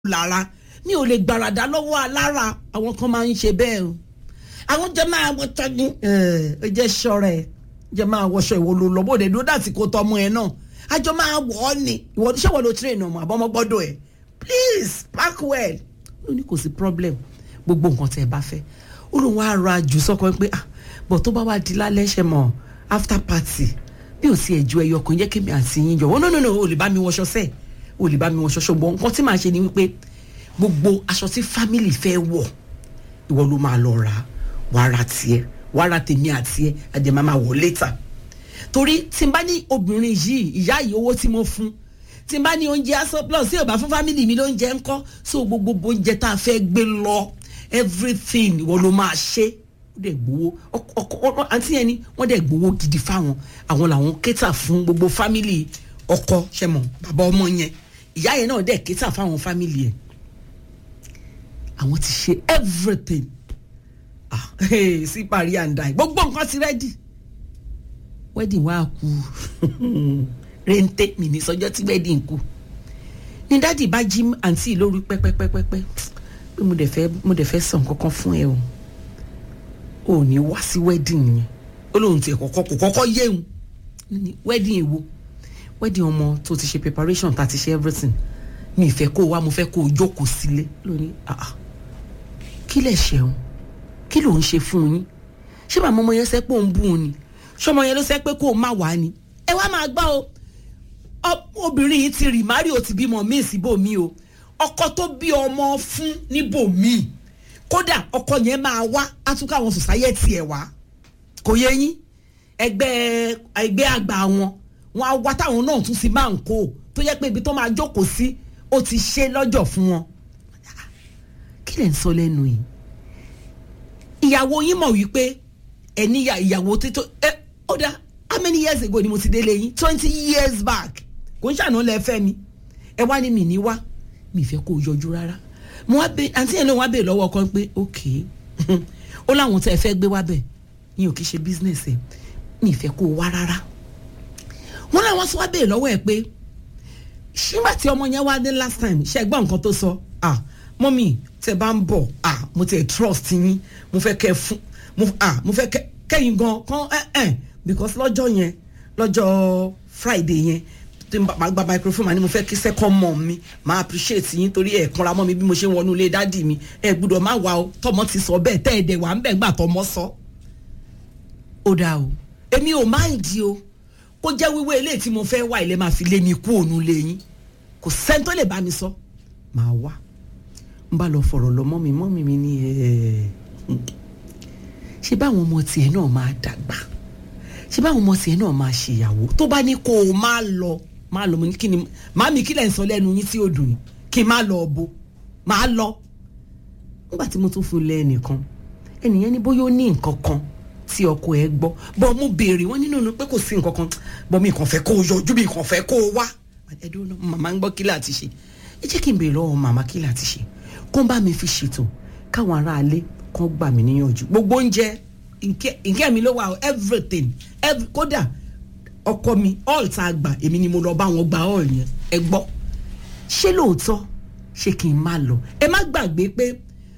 lára mi ò lè gbàràdà lọ́wọ́ alára àwọn kan máa ń ṣe bẹ́ẹ̀ o àwọn jẹ́ máa wọ tọ́jú ẹ jẹ́ ṣọ́ra ẹ jẹ́ máa wọṣọ ìwọ ló lọ bóde dúró dàtí kó tọmọ ẹ náà àjọ máa wọ̀ ọ́ ni ìwọ ṣé wọ́n lo train ọmọ àbọ̀mọ́ gbọ́dọ̀ ẹ̀ please park well ó ní kò sí problem gbogbo nǹkan tẹ́ ẹ bá fẹ́ ó lóun wá ra jù sọ́kọ pé ah bọ̀ tó bá wá di lálẹ́ ṣe mọ̀ after party bí ò sí ẹ̀jú ẹyọ kan jẹ́ kí mi àti yín jọ wọ́n no no no ò lè bá mi wọṣọ sẹ́ẹ̀ ò lè bá mi wọṣọ ṣùgbọ́n nǹkan tí màá ṣe ni wípé gbogbo aṣọ tí family fẹ́ wọ̀ ìwọ ló máa lọ rà wàá ra tiẹ̀ wàá ra tèmi àti ẹ̀ àjẹ́ máa máa wọ̀ later torí tí n bá ní obìnrin yìí ìyá yìí owó tí mo fún tí n bá ní oúnjẹ aṣọ plus tí ò bá fún family mi lóúnjẹ ńkọ́ so gbogbo oúnjẹ tá a fẹ́ gbé lọ everything ìwọ ló máa ṣe ó dẹ̀ gbowó ọkọ àǹtí yẹn ni wọ́n dẹ̀ gbowó gidi fáwọn àwọn làwọn kétà fún gbogbo family ọkọ ṣẹmọ bàbá ọmọ yẹn ìyá yẹn náà dẹ̀ kétà fáwọn family ẹ̀ àwọn ti ṣe everything ah hey, sí parí àǹdà gbogbo nǹkan ti rẹ́dì wedding wa kú rente mi ní sọjọ́ tí wedding kú ní dáàdì bá jí àǹtí lórí pẹ́pẹ́pẹ́pẹ́ pé mo dẹ̀ fẹ́ mo dẹ̀ fẹ́ sàn kankan fún ẹ o ò ní wá sí wedding yẹn ó lóun tiẹ̀ kọ́kọ́ kò kọ́kọ́ yéun wedding èwo wedding ọmọ tó ti ṣe preparation tá ti ṣe everything mi ìfẹ́ kó o wá mo fẹ́ kó o jókòó sílé lónìí ah kí lẹ̀ ṣeun kí ló ń ṣe fún yín ṣé màmá ọmọ yẹn sẹ́ pé òun bú un ni ṣọmọ yẹn ló sẹ́ pé kó o má wá ni ẹ wá máa gbọ́ o obìnrin yìí ti rì márì ó ti bímọ míì síbòmí o ọkọ tó bí ọmọ fún níbòmí kódà ọkọ yẹn máa wá átúkọ àwọn sòsáyẹ́tì ẹ̀ wá kò yẹ yín ẹgbẹ́ ẹgbẹ́ àgbà wọn wọn á wá táwọn náà tún sí máa ń kó tó yẹ pé ibi tó máa jókòó sí ó ti ṣe lọ́jọ́ fún wọn kí lẹ̀ ń sọ lẹ́nu yìí ìyàwó yín mọ̀ wípé ẹ̀ níyà ìyàwó títọ́ ẹ ó dá how many years ago ni mo ti délé yín twenty years back kò ń ṣàná lẹ fẹ́ mi ẹ wá ní mi ní wá mi fẹ́ kó o yọjú rárá mo wá bẹ àǹtí yẹn náà wá bẹ lọ́wọ́ kan pé ok ó láwọn tẹ́ ẹ fẹ́ gbé wá bẹ̀ yín ò kí ṣe business ẹ mi fẹ́ kó o wá rárá wọn làwọn sọ wá bẹ lọ́wọ́ ẹ pé ṣígbà tí ọmọ yẹn wá dé last time ṣe gbọ́ nǹkan tó sọ ah mọ́mì tẹ bá ń bọ̀ ah mo tẹ trust yín mo fẹ́ kẹ́ fún mo ah mo fẹ́ kẹ́yìn gan kan ẹ̀ ẹ̀ because lọ́jọ́ yẹn lọ́jọ́ friday yẹn tí n bá gba microphone ma ni mo fẹ́ kí second mom mi máa appreciate yín torí ẹ̀ kanra mọ́ mi bí mo ṣe ń wọnú ilé dádì mi ẹ gbúdọ̀ má wà o tọmọ ti sọ bẹ́ẹ̀ tẹ́ ẹ̀ dẹ̀ wà ń bẹ̀ gbà tọmọ sọ. ó dáa o èmi ò máa ń di o kó jẹ́ wíwé ilé tí mo fẹ́ wá ilé máa fi lé mi kú òun lé yín kò sẹ́ni tó lè bá mi sọ máa wá n bá lọ fọ̀rọ̀ lọ mọ́mi mọ́mi mi ní ẹ̀ ṣé báwọn ọmọ tiẹ̀ náà máa dàgbà ṣé báwọn ọmọ tiẹ̀ náà máa ṣèyàwó tó bá ní kó o máa lọ máa lọ mo ní kí ni màámi kí lẹ̀ ń sọ lẹ́nu yín tí ó dùn yín kí n má lọ bo máa lọ nígbà tí mo tún fún lẹ́ ẹnìkan ẹnìyẹn ní bóyá ó ní nǹkan kan tí ọkọ ẹ gbọ́ bọ́ mo béèrè wọ́n nínú pé kò sí nǹkan kan bọ́ mi kàn fẹ́ kó o yọjú mi kàn fẹ́ kó o wá ẹ̀dùn náà màmá ń gbọ́ kí láti ṣe ẹ jẹ́ kí n béèrè lọ́wọ́ màmá kí láti ṣe kó ń bá mi fi ṣètò káwọn aráalé kan gbà mí níyànjú gbogbo oúnjẹ nkẹ́ mi ló wà everything every, kódà ọkọ mi all tá a gbà èmi ni mo lọ bá wọn gba all yẹn ẹ gbọ́ ṣé lóòótọ́ ṣé kí n má lọ ẹ má gbàgbé pé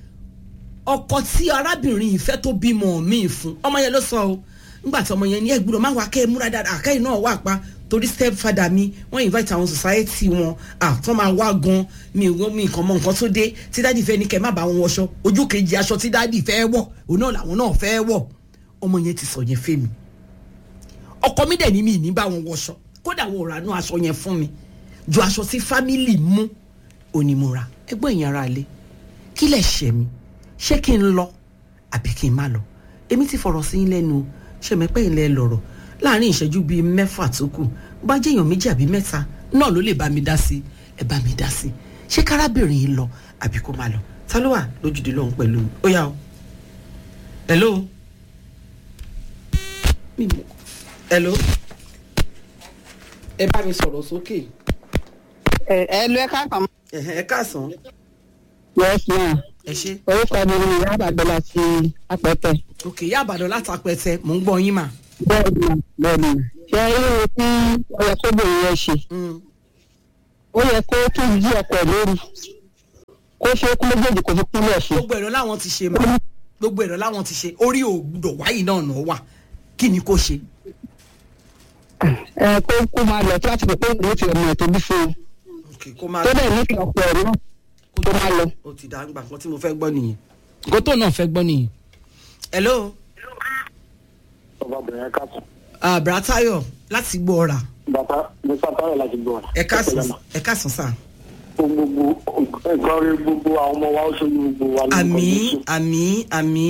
ọkọ tí arábìnrin yìí fẹ́ tó bímọ mi fún ọmọ yẹn ló sọ o nígbà tí ọmọ yẹn ní ẹgbúrò má wá kẹ́ ẹ múra dáadáa àkẹ́yìn náà wà pa torí step father mi wọ́n invite àwọn society wọn ah tó máa wá gan mi ò mi nǹkan mọ nǹkan tó dé tí dáàdì fẹ́ ní kẹ́ má bá wọn wọṣọ ojú kejì aṣọ tí dáàdì fẹ́ wọ̀ òun náà làwọn náà fẹ́ wọ̀ ọmọ yẹn ti sọ yẹn fẹ́ mi ọkọ mi dẹ̀ ní mi ní bá wọn wọṣọ kódà wọn ò rà nú aṣọ yẹn fún mi ju aṣọ tí family mú onímọ̀ra ẹgbọ́n ìyẹn ara lé kí lẹ̀ ṣẹ̀ mi ṣé kí n lọ àbí kí n má lọ èmi ti fọ̀rọ̀ sí lẹ́nu ṣẹ̀mẹ́pẹ́ ilẹ̀ lọ̀rọ̀ láàrin ìṣẹ́jú bíi mẹ́fà tó kù bá jẹ́ èèyàn méjì àbí mẹ́ta náà ló lè bá mi dá sí ẹ bá mi dá sí ṣé kárábìnrin yìí lọ àbí kó má lọ ta ló wà lójúde lọ́hùn pẹ̀lú ó yá o hello hello ẹ bá mi sọ̀rọ̀ sókè. ẹ ẹ lọ ẹ káàkiri. ẹ káàsán. yes ma. ẹ ṣe. orúkọ mi ni ìyá àbàdàn láti apẹtẹ. ok ìyá àbàdàn láti apẹtẹ mò ń gbọ́ yín mà. bẹ́ẹ̀ni ma bẹ́ẹ̀ni ma. ṣé ẹ yóò tí ọyọ kóbìnrin yẹn ṣe. ó yẹ kó tún jí ọkọ lórí kó ṣe é kú méjèèjì kó fi kúnlẹ̀ ṣe. gbogbo ẹ̀rọ láwọn ti ṣe mà gbogbo ẹ̀rọ láwọn ti ṣe orí ò gbúdọ̀ wáyé náà nà wà kí ni kò ṣe. ẹ kó kó máa lọ tí láti pè pé òun ti ọmọ ẹ̀ tó bí fún un ok kó máa tó dẹ̀ nífẹ̀ẹ́ ọ̀pọ̀ ẹ̀ náà tó máa lọ. ó ti dá gbà kan tí mo fẹ́ gbọ́ nìyẹn. nǹkan tó náà fẹ́ gbọ́ nìyẹn. hello ọbabìnrin ẹ̀ka sùn. ah, bratayo láti gbọ́ ọ̀rà bàtà musa táyọ̀ láti gbọ́ ọ̀rọ̀. ẹ káàsán ẹ káàsán sà. gbogbo nǹkan rí gbogbo àwọn ọmọ wa ó ṣojú gbogbo wa lórúkọ àmì Jésù. àmì àmì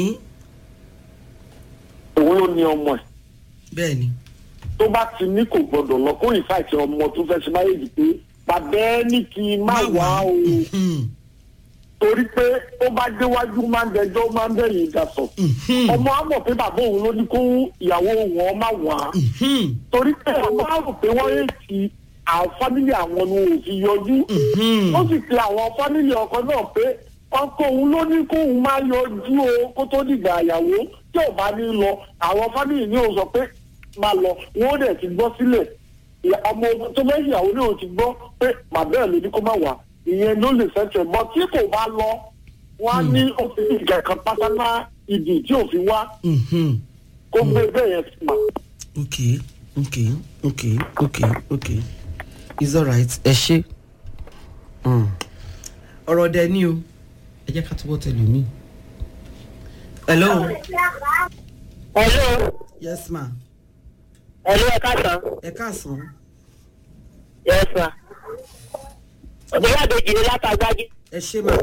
òun ló ní ọmọ ẹ̀ bẹ́ẹ̀ ni. tó bá ti ní kò gbọdọ̀ lọ kó ìfàìtì ọmọ tó fẹ́ ṣe máyèjì pé bàbá ẹ ní kí n má wá o Mhm, torí pé ó bá déwájú máa ń dẹjọ́ máa ń bẹ̀yìn ìdásọ̀ mhm, ọmọ á mọ̀ pé bàbá òun ló ní kó ìyàwó wọn má wá mhm, torí pé ọmọ á rò pé wọ́n yé ti àwọn fámìlì àwọn ni ò fi yọjú mhm. ó sì pe àwọn fámìlì ọkọ náà pé ọkọ òun ló ní kóun máa yọjú o kó tó dìgbà àyàwó tí ò bá ní lọ àwọn fámìlì ní òun sọ pé máa lọ wọn ó dẹ̀ ti gbọ́ sílẹ̀ ìyá- ọmọ ogun tó fẹ́ ìyàwó ní òun ti gbọ́ pé màbẹ́ ẹ̀ ló ní kó má wà ìyẹn ló lè fẹ́ bọ́ tí kò bá lọ wọn á ní ó fi ìjà kan pátánà ìdì tí ò fi wá Mhm. kó gbé bẹ́ẹ̀ yẹn sí ma. ok ok ok ok ok it's alright ẹ ṣe. Mm. ọ̀rọ̀ dẹ ní o ẹ jẹ́ ká túbọ̀ tẹ̀lé mi. hello hello yes ma hello ẹ káàsán ẹ káàsán yes ma ọ̀gbẹ́yà àbèjì ni látàgbájú ẹ ṣe ma.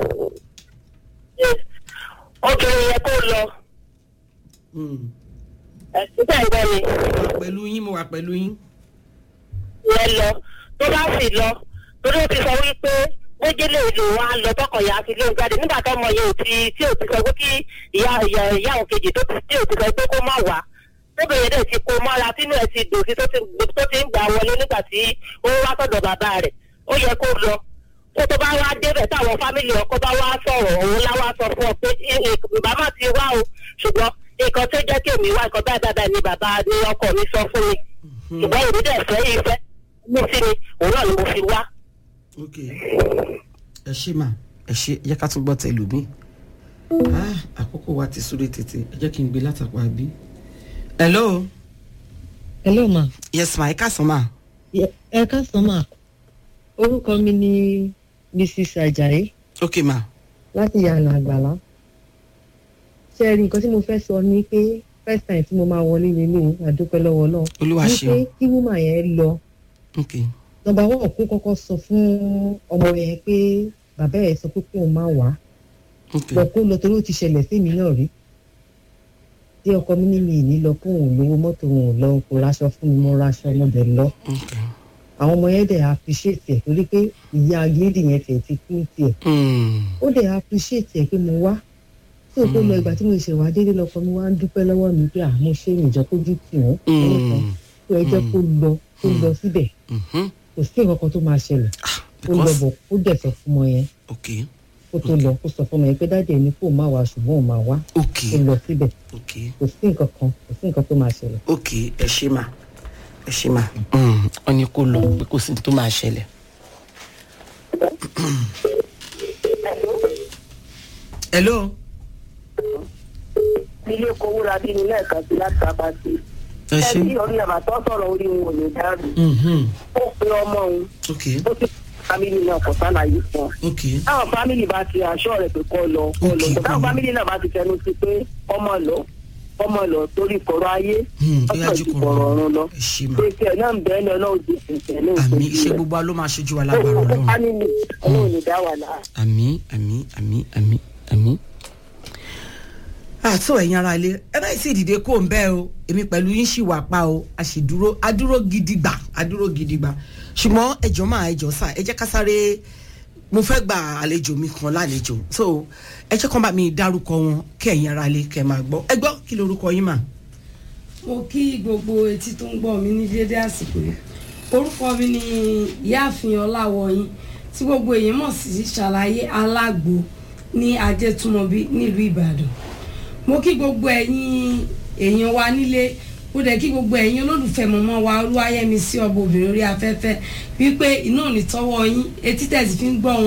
obìnrin yẹn kó lọ Mm. ẹ̀ síbẹ̀ ìgbẹ́ ni. mo wà pẹ̀lú yín mo wà pẹ̀lú yín. yẹn lọ tó bá sì lọ torí ó ti sọ wípé méjèlè ló wá lọ tọkọyà àti ilé ìjáde nígbà tó ọmọ yẹn ò ti tí ò ti sọ pé kí ìyá ìyá ìyá òun kejì tó ti tí ò ti sọ pé kó má wá tóbìnrin dẹ̀ ti kó mọ́ra tínú ẹ̀ ti dòsí tó ti tó ti ń gbà wọlé nígbà tí ó wá sọ̀dọ̀ bàbá rẹ̀ ó yẹ kó lọ kó tó bá wá débẹ̀ táwọn fámìlì ọkọ bá wá sọ̀rọ̀ òun láwá sọ fún ọ pé bàbá ti wá o ṣùgbọ́n nǹkan tó jẹ́ kí èmi wá nǹkan báyìí báyìí ni bàbá ni ọkọ mi sọ fún mi ṣùgbọ́n èmi dẹ̀ fẹ́ ìfẹ́ mi sí mi òun náà ni mo fi wá. ok ẹ ṣe ma ẹ ṣe ẹ jẹ́ ká tún gbọ́ tẹ̀lú mi. ah àkókò wa ti súré tètè ẹ jẹ́ kí n gbé látàpá bí. hello hello ma yes ma ẹ káàsán ma. Ye- ẹ káàsán ma orúkọ mi ni mrs ajayi ok ma. láti yànnà àgbàlá ṣe rí nǹkan tí mo fẹ́ sọ ni pé first time tí mo máa wọlé lélẹ̀ àdúpẹ́ lọ́wọ́ náà Olúwa ni ṣeun. pé kí wúmà yẹn lọ ok nọmba wọn kó kọ́kọ́ sọ fún ọmọ yẹn pé bàbá ẹ̀ sọ pé kóun má wá ok bọ̀ kó lọ torí ó ti ṣẹlẹ̀ sí mi náà rí tí ọkọ mi ní mi ì ní lọ fún òun lówó mọ́tò òun ò lọ kó raṣọ fún mi mo raṣọ ọmọdé lọ ok. àwọn ọmọ yẹn dẹ̀ appreciate ẹ̀ torí pé ìyá lady yẹn tiẹ̀ ti kú tiẹ̀ Mm. ó dẹ̀ appreciate ẹ̀ pé mo wá tí o kó lọ ìgbà tí mo ṣe wá délé lọkọ mi wá ń dúpẹ́ lọ́wọ́ mi pé àmọ́ ṣé ìjọ kójú tì wọ́n ẹnìkan Mm. tó ẹ jẹ́ kó lọ kó lọ síbẹ̀ Mhm. kò sí nǹkan kan tó máa ṣẹlẹ̀ Ah, kó lọ because bọ̀ kó dẹ̀ sọ fún ọmọ yẹn ok kó tó lọ kó sọ fún ọmọ yẹn pé dáàdì ẹni kó má wá ṣùgbọ́n òun máa wá ok kó lọ síbẹ̀ ok kò sí nǹkan kan kò sí nǹkan tó máa ṣẹlẹ̀. ok ẹ ṣe ma ẹ ṣe ma. Mm. ọ ní kó lọ pé kò sí ní tó máa ṣẹlẹ̀. hello ilé kówóra bí ní lẹ́ẹ̀kan sí láti sábà sí. ẹ ṣe. ẹbí orí àmàtọ́ sọ̀rọ̀ orí wọn ò lè dárú. Mhm. ó pe ọmọ òun ok ó sì fámìlì náà kò sálàyé fún ọ. ok táwọn fámìlì bá ti aṣọ rẹ̀ pé kọ́ lọ kọ́ lọ Okay, táwọn kọ́ lọ. fámìlì náà bá ti fẹnu sí pé ọmọ lọ ọmọ lọ torí kọ̀rọ̀ ayé Hmm, ó ọ̀sán yájú ju kọ̀ kọ̀rọ̀ ọ̀run lọ. ẹ ṣe ma. pé tiẹ̀ náà ń bẹ́ẹ̀ ni ọlọ́run ti fẹ̀fẹ̀ ní àmì ìṣojú iṣẹ́ rẹ̀. gbogbo wa ló máa ṣojú wa ó lágbára kó ọlọ́run. fámìlì ọlọ́run lè dá wà láà. àmì àmì àmì àmì àmì. àtò ẹ̀yin ara ilé ẹ báyìí sì dìde kó ń bẹ́ẹ̀ o èmi pẹ̀lú yín ṣì wà pa o a sì dúró a dúró gidigba a dúró gidigba ṣùgbọ́n ẹjọ́ máa ẹjọ́ sà ẹ jẹ́ ká sáré mo fẹ́ gba àlejò mi kan lálejò so ẹ jẹ́ kán bá mi dárúkọ wọn kí ẹ̀yin ara ilé kẹ́ máa gbọ́ ẹ gbọ́ kí lorúkọ yín mà. mo kí gbogbo etí tó ń gbọ́ mi ní dédé àsìkò yìí orúkọ mi ni ìyáàfin ọláwọyìn tí gbogbo èèyàn mọ̀ sí ṣàlàyé alágbo ní ajétúmọ̀bí nílùú ìbàdàn mo kí gbogbo ẹ̀yin èèyàn wa nílé mo dẹ̀ kí gbogbo ẹ̀yin olólùfẹ́ mọ̀mọ́ wa olúwayẹmí sí ọba obìnrin orí afẹ́fẹ́ wípé iná ò ní tọ́wọ́ yín etí tẹ̀sí fi ń gbọ́ wọn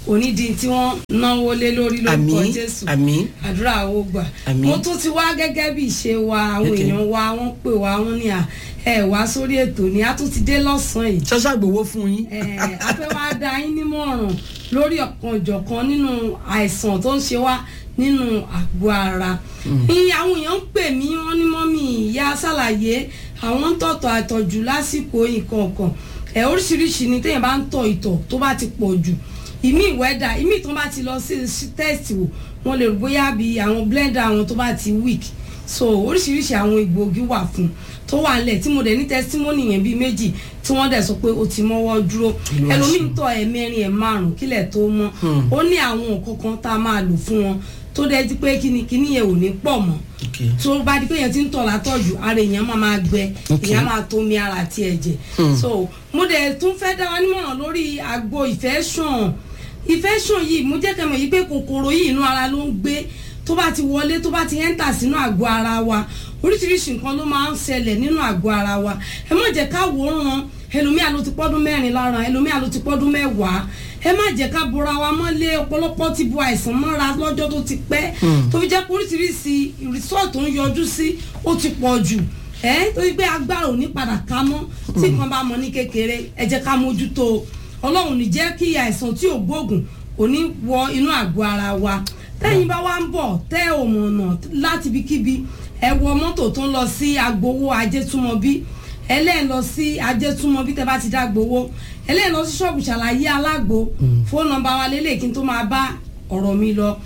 onídìí tí wọ́n náwó lé lórí lórúkọ àmín jésù àmín àdúrà ó gbà Àmín. mo tún ti wá gẹ́gẹ́ bí ìṣe wa àwọn Okay. èèyàn wa wọ́n pè wá wọ́n ní à ẹ wá sórí ètò ni a tún ti dé lọ́sàn-án yìí ṣọ́ṣà gbowó fún yín. Eh, a fẹ́ wá da yín nímọ̀ràn lórí ọ̀kan ìjọ̀kan nínú àìsàn tó ń ṣe wá nínú àgọ́ ara. ní àwọn èèyàn ń pè mí wọ́n ní mọ́mí ìyá ṣàlàyé àwọn ń tọ̀tọ̀ àtọ̀jù lásìkò ìkọ̀ọ̀kan ẹ̀ oríṣiríṣi ni téèyàn bá ń tọ̀ ìtọ̀ tó bá ti pọ̀ jù ìmí ìwẹ́dà ìmí tó bá ti lọ sí sí test wò wọ́n lè rò bóyá bí àwọn blender àwọn tó bá ti weak so oríṣiríṣi àwọn egbòogi wà fún tó wà nílẹ̀ tí mo dẹ̀ ní testimony yẹn bíi méjì tí wọ́n dẹ̀ sọ pé ó ti mọ́wọ́ dúró Olúwa ẹlòmíì ṣeun. ń tọ̀ ẹ̀mẹrin ẹ̀ márùn kílẹ̀ tó mọ́ ó ní àwọn nǹkan kan tá a máa lò fún wọn tó dẹ̀ di pé kíni kíni yẹn ò ní pọ̀ mọ́ Okay. tó bá di pé yẹn ti ń tọ̀ látọ̀jù ara èèyàn máa máa gbẹ Okay. èèyàn máa tómi ara àti ẹ̀jẹ̀ so mo dẹ̀ tún fẹ́ dá wa nímọ̀ràn lórí àgbo ìfẹ́ sàn ìfẹ́ sàn yìí mo jẹ́ kẹ́mọ̀ yìí pé kòkòrò yìí inú ara ló ń gbé tó bá ti wọlé tó bá ti ẹ́ńtà sínú àgọ́ ara wa oríṣiríṣi nǹkan ló máa ń ṣẹlẹ̀ nínú àgọ́ ara wa ẹ má jẹ́ ká wòran ẹlòmíà ló ti pọ́dún mẹ́rin lára ẹlòmíà ló ti pọ́dún mẹ́wàá ẹ má jẹ́ ká bora wa mọ́lé ọ̀pọ̀lọpọ̀ ti bu àìsàn mọ́ra lọ́jọ́ tó ti pẹ́ tó fi jẹ́ pé oríṣiríṣi result tó ń yọjú sí ó ti pọ̀ jù ẹ torí pé agbára ò ní padà ká mọ́ tí nǹkan bá mọ ní kékeré ẹ jẹ́ ká mójútó o. ọlọ́run ní jẹ́ kí àìsàn tí ò gbóògùn kò ní wọ inú àgọ́ ara wa tẹ́yìn bá wá ń bọ̀ tẹ́ ò mọ̀ ọ̀nà láti ibikíbi ẹ wọ mọ́tò tó ń lọ sí agbowó ajétúmọ̀bí ẹlẹ́ẹ̀ lọ sí ajétúmọ̀bí tẹ́ bá ti dá gbowó ẹlẹ́ẹ̀ lọ sí ṣọ́ọ̀bù ṣàlàyé alágbo fóònù nọ́mbà wa lélẹ̀ kí n tó máa bá ọ̀rọ̀ mi lọ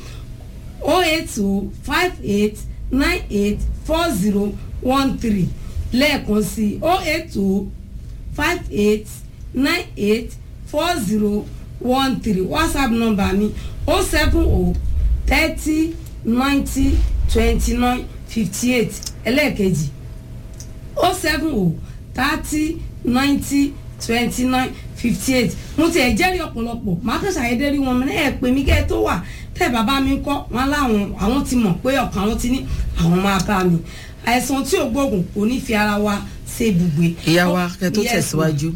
o eight two five eight nine eight four zero one three lẹ́ẹ̀kan sí o eight two five eight nine eight four zero one three whatsapp number mi o seven o thirty ninety twenty nine fifty eight ẹlẹ́ẹ̀kejì o seven o thirty ninety twenty nine fifty eight mo ti ẹ̀ jẹ́rìí ọ̀pọ̀lọpọ̀ màá kàn ṣàyẹ̀dẹ́ rí wọn mi ẹ̀ pè mí kẹ́ ẹ tó wà tẹ́ bàbá mi kọ́ wọn láwọn àwọn ti mọ̀ pé ọkàn àwọn ti ní àwọn máa bá mi àìsàn tí ò gbóògùn kò ní fi ara wa ṣe ibùgbé. ìyá wa kẹ tó Yes, tẹ̀síwájú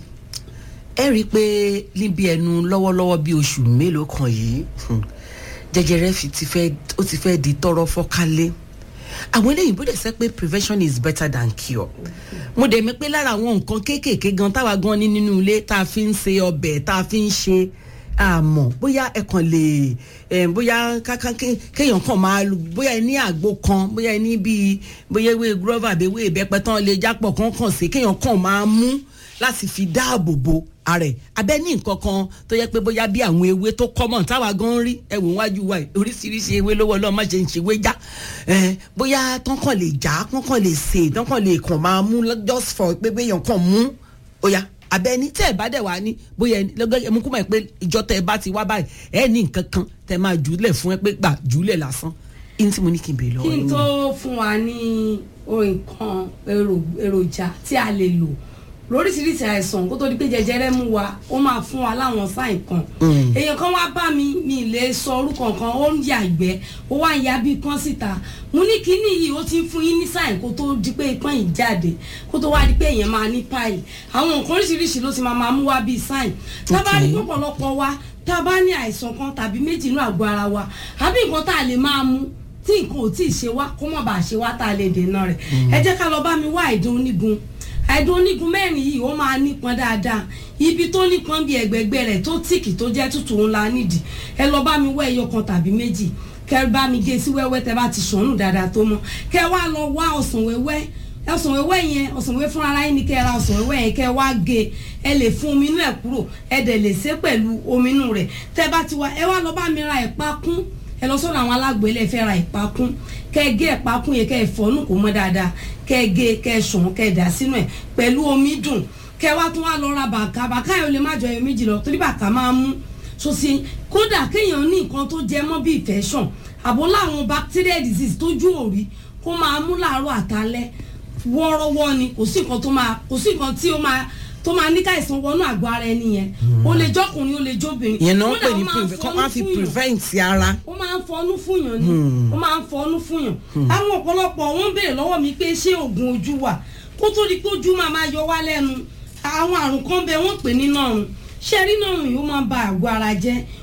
ẹ rí i pé níbi ẹnu lọ́wọ́lọ́wọ́ bíi oṣù mélòó kan yìí hmm, jẹjẹrẹ fi ti fẹ́ ó ti fẹ́ di tọrọ fọ́kálé àwọn eléyìí bó dẹ̀ sẹ́ pé prevention is better than cure mo dẹ̀ mọ̀ pé lára àwọn nǹkan kéékèèké gan táwa gan ní nínú ilé tá a fi ń se ọbẹ̀ tá a fi ń ṣe àmọ́ bóyá ẹ kàn lè ẹ bóyá kákan ké- kéèyàn kàn máa lu- bóyá ẹ ní àgbo kan bóyá ẹ ní bíi bóyá ewé gúrọ́fà àbí ewé ìbẹ́pẹ tán lè jápọ̀ kán kàn sí kéèyàn kàn máa mú láti fi dáàbò bo ara ẹ̀ abẹ́ ní nǹkan kan tó yẹ pé bóyá bí àwọn ewé tó common táwa gan rí ẹ wò wájú wa yìí, oríṣiríṣi ewé lówó ọlọ́run má ṣe ń ṣèwé já ẹ bóyá tán kàn lè já tán kàn lè sè tán kàn lè kàn máa mú just for pé béèyàn kàn mú ó yá abẹ́ni tẹ́ ẹ̀ bá dẹ̀ wá ní bóyá ẹni lọ́gọ́ ẹmu kú mọ̀ pé ìjọ tẹ́ ẹ bá ti wá báyìí ẹ ní nǹkan kan tẹ́ máa jùlẹ̀ fún ẹ pé gbà jùlẹ̀ lásán ihun tí mo ní kí n bèèrè lọ́wọ́ kí n yín tó fún wa ní nǹkan èrò- èròjà tí a lè lò lóríṣiríṣi àìsàn kó tó di pé jẹjẹrẹ mú wa ó máa fún wa láwọn sáìn kan èèyàn kan wá bá mi mi lè sọ orúkọ kan ó ń ya ìgbẹ́ ó wá ń ya bí kan síta mo ní kíní yìí ó ti ń fún yín ní sáìn kó tó di pé ipọ́n yìí jáde kó tó wá di pé èèyàn máa ní páì àwọn nǹkan oríṣiríṣi ló ti máa máa mú wá bíi sáìn tá a bá rí Okay. pọ̀pọ̀lọpọ̀ wa tá a bá ní àìsàn kan tàbí méjì inú àgọ́ ara wa àbí nǹkan tá a lè máa mú tí nǹkan ò tí ì ṣe wá kó má bàa ṣe wá tá a lè dènà rẹ̀ ẹ jẹ́ ká lọ bá mi wá àìdùn onígun àìdùn onígun mẹ́rin yìí ó máa nípọn dáadáa ibi tó nípọn bí ẹgbẹ̀gbẹ̀ rẹ̀ tó tìkì tó jẹ́ tútù ńlá nídìí ẹ lọ bá mi wá ẹyọ kan tàbí méjì kẹ bá mi gé sí wẹ́wẹ́ tẹ bá ti sọ̀nù dáadáa tó mọ́ kẹ wá lọ wá ọsàn wẹ́wẹ́ ọsàn wẹ́wẹ́ yẹn ọsàn wẹ́wẹ́ fúnra ara yín ni kẹ ra ọsàn wẹ́wẹ́ yẹn kẹ wá gé ẹ lè fún omi inú ẹ̀ kúrò ẹ dẹ̀ lè ṣe pẹ̀lú omi inú rẹ̀ tẹ bá ti wá ẹ wá lọ bá mi ra ẹ̀pá kún ẹ lọ sọ́dọ̀ àwọn alágbó ilé fẹ́ ra ìpakún kẹ́ gé ìpakún yẹn kẹ́ ẹ fọ́nù kó mọ́ dáadáa kẹ́ gé kẹ́ sùn kẹ́ dà sínú ẹ̀ pẹ̀lú omi dùn kẹ́ wá tún wá lọ ra bàkà bàkà yẹn ò lè má jọ ẹyọ méjì lọ torí bàkà máa mú sosi kódà kéèyàn ní nǹkan tó jẹ mọ́ bí infection àbó láwọn bacterial disease tójú òrí kó máa mú láàárọ̀ àtàlẹ́ wọ́ọ́rọ́wọ́ ni kò sí nǹkan tó máa kò sí nǹkan tí ó máa tó máa ní káìsàn wọnú àgọ́ ara ẹni yẹn ó lè jọkùnrin ó lè jóbìnrin ìyẹn náà ń Kódà pè ní ó máa ń preve- kán fọnú wá fi fún yàn prevent ara ó máa ń fọnú fúnyàn ni ó máa ń fọnú fúnyàn àwọn ọ̀pọ̀lọpọ̀ wọ́n ń béèrè lọ́wọ́ mi pé ṣé oògùn ojú wà kó tó di pé ojú máa máa yọ wá lẹ́nu àwọn àrùn kan bẹ wọ́n pè ní nọ̀rùn ṣé rí nọ̀rùn yìí ó máa ń ba àgọ́ ara jẹ́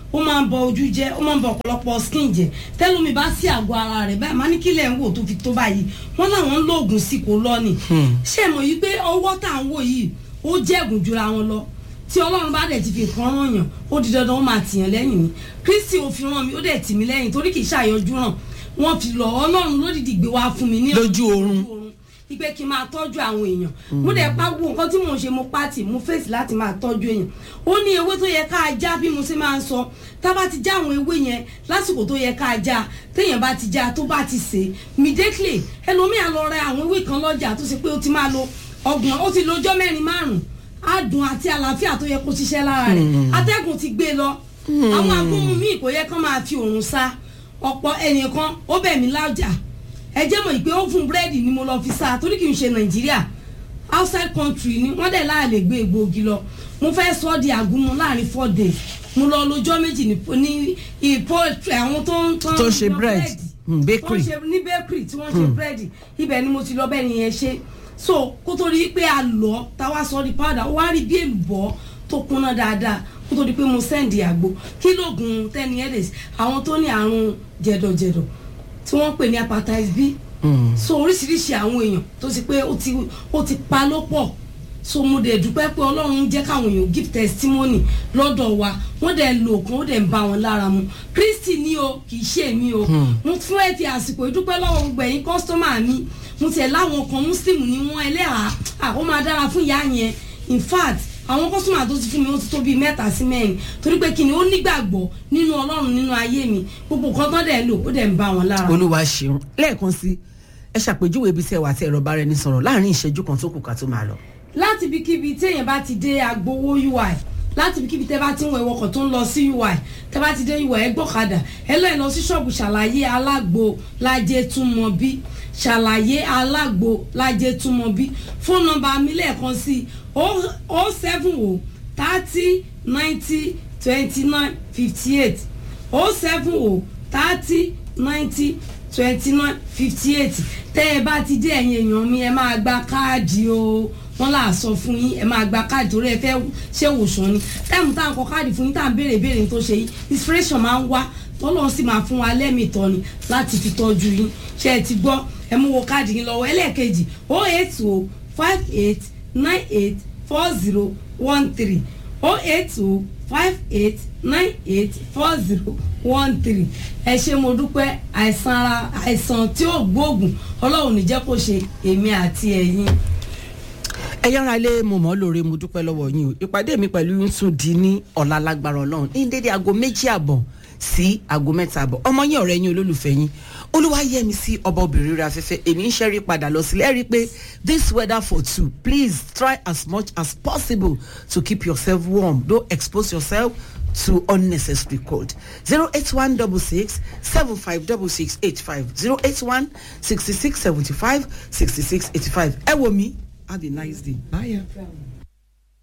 ó máa ń bọ ojú jẹ́ ó máa ń bọ ọ̀pọ̀lọpọ̀ skin jẹ́ tẹ́lómi bá sí àgọ́ ara rẹ̀ báyìí máa ní kílẹ̀ ń wò tó fi tó báyìí wọ́n láwọn ń lo oògùn sí kò lọ ni ṣé mọ̀ yìí pé ọwọ́ tá à ń wò yìí ó jẹ́gùn jura wọn lọ tí ọlọ́run bá dẹ̀ ti fi nǹkan ràn yàn ó di dandan ó máa tìyàn lẹ́yìn ni kristi ò fi ràn mí ó dẹ̀ tì mí lẹ́yìn torí kì í ṣàyọjú ràn wọ́n fi lọ ọlọ́run lódìdí gbé wá fún mi ní Lójú oorun. ipe kí n máa tọ́jú àwọn èèyàn mo dẹ̀ pa gbogbo nǹkan tí mò ń ṣe mo pàtì mo fèsì láti máa tọ́jú èèyàn ó ní ewé tó yẹ ká já bí mo ṣe máa ń sọ tá bá ti já àwọn ewé yẹn lásìkò tó yẹ ká já téèyàn bá ti já tó bá ti sè é immediately ẹlòmíà lọ ra àwọn ewé kan lọ́jà tó ṣe pé ó ti máa lo ọgbọ̀n ó ti lọ́jọ́ mẹ́rin márùn-ún adùn àti àlàáfíà tó yẹ kó ṣiṣẹ́ lára rẹ̀ atẹ́gùn ti gbé lọ àwọn agbóhùn míì kò yẹ kán máa fi òrùn sa ọ̀pọ̀ ẹnìkan ó bẹ̀ mí lájà ẹ jẹ́ mọ̀ pé ó fún búrẹ́dì ni mo lọ fi sa torí kì í ṣe nàìjíríà outside country ni wọ́n dẹ̀ láàlè gbé egbòogi lọ mo fẹ́ sọ ọ́ di àgúnmu láàrin four days mo lọ lọ́jọ́ méjì ní ní ìpò àwọn tó ń Tó ń ṣe lọ bread. búrẹ́dì. Mm, bakery. tó ń ṣe ní bakery tí wọ́n ṣe búrẹ́dì ibẹ̀ ni mo ti lọ bẹ́ẹ̀ ni yẹn ṣe so kó tó di pé a lọ táwa sọ di powder ó wá rí bí èlùbọ́ tó kúnná dáadáa kó tó di pé mo sẹ́ndì àgbo kí lóògùn ten years àwọn tó ní àrùn jẹ̀dọ̀jẹ̀dọ̀ tí wọ́n pè ní hepatitis B so oríṣiríṣi àwọn èèyàn tó ti pé ó ti ó ti pa ló pọ̀ so mo dẹ̀ dúpẹ́ pé ọlọ́run jẹ́ káwọn èèyàn give testimony lọ́dọ̀ wa wọ́n dẹ̀ lo òkun ó dẹ̀ ń bá wọn lára mu kristi ni o kì í ṣe mi o mo fún ẹ fi àsìkò ìdúpẹ́ lọ́wọ́ gbogbo ẹ̀yin kọ́sítọ́mà mi mo tẹ̀ láwọn kan muslim ni wọ́n ẹlẹ́hàá à ó máa dára fún ìyá yẹn in fact àwọn kọ́sítọ́mà tó ti fún mi ó ti tó bíi mẹ́ta sí mẹ́rin torí pé kí ni ó nígbàgbọ́ nínú ọlọ́run nínú ayé mi gbogbo nǹkan tó dẹ̀ lò ó dẹ̀ ń bá wọn lára mu. olúwa ṣeun lẹ́ẹ̀kan sí ẹ ṣàpèjúwe ibi tí ẹ wà tí ẹ̀rọ bá rẹ ní sọ̀rọ̀ láàrin ìṣẹ́jú kan tó kù ká tó máa lọ. láti ibikíbi téèyàn bá ti dé agbowó ui láti ibikíbi tẹ́ bá ti ń wọ ìwọkọ̀ tó ń lọ sí ui tẹ́ bá ti dé ui ẹ gbọ́kadà ẹ lọ́ọ́ lọ sí ṣọ́ọ̀bù ṣàlàyé alágbo lájẹ́ túmọ̀ bí ṣàlàyé alágbo lájẹ́ túmọ̀ bí fóònù nọ́mbà mi lẹ́ẹ̀kan sí o seven o thirty ninety twenty nine fifty eight o seven o thirty ninety twenty nine fifty eight tẹ́ ẹ bá ti dé ẹ̀yin èèyàn mi ẹ máa gba káàdì o wọ́n là sọ fún yín ẹ máa gba káàdì torí ẹ fẹ́ ṣé wòsàn ni táìmù tá à ń kọ káàdì fún yín tá à ń béèrè béèrè tó ṣe yín inspiration máa ń wá tọ́lọ́ sì máa fún wa lẹ́mìí tọ́ni láti fi tọ́jú yín ṣé ẹ ti gbọ́ ẹ mú wo káàdì yín lọ́wọ́ ẹlẹ́ẹ̀kejì o eight o five eight nine eight four zero one three o eight o five eight nine eight four zero one three ẹ ṣé mo dúpẹ́ àìsàn ara àìsàn tí ó gbóògùn ọlọ́run ní jẹ́ kó ṣe èmi àti ẹ̀yin. ẹ yára lé mo mọ́ lóore mo dúpẹ́ lọ́wọ́ yín o ìpàdé mi pẹ̀lú yín tún di ní ọ̀la lágbára ọlọ́run ní dédé aago méjì àbọ̀ sí aago mẹ́ta àbọ̀ ọmọ yín ọ̀rẹ́ yín olólùfẹ́ yín olúwayẹmi sí ọba obìnrin rẹ afẹ́fẹ́ èmi ń ṣẹ́rí padà lọ sílẹ̀ ẹ rí i pé this weather for two please try as much as possible to keep yourself warm don't expose yourself to unnecessary cold zero eight one double six seven five double six eight five zero eight one sixty six seventy five sixty six eighty five ẹ wo mi have a nice day bye.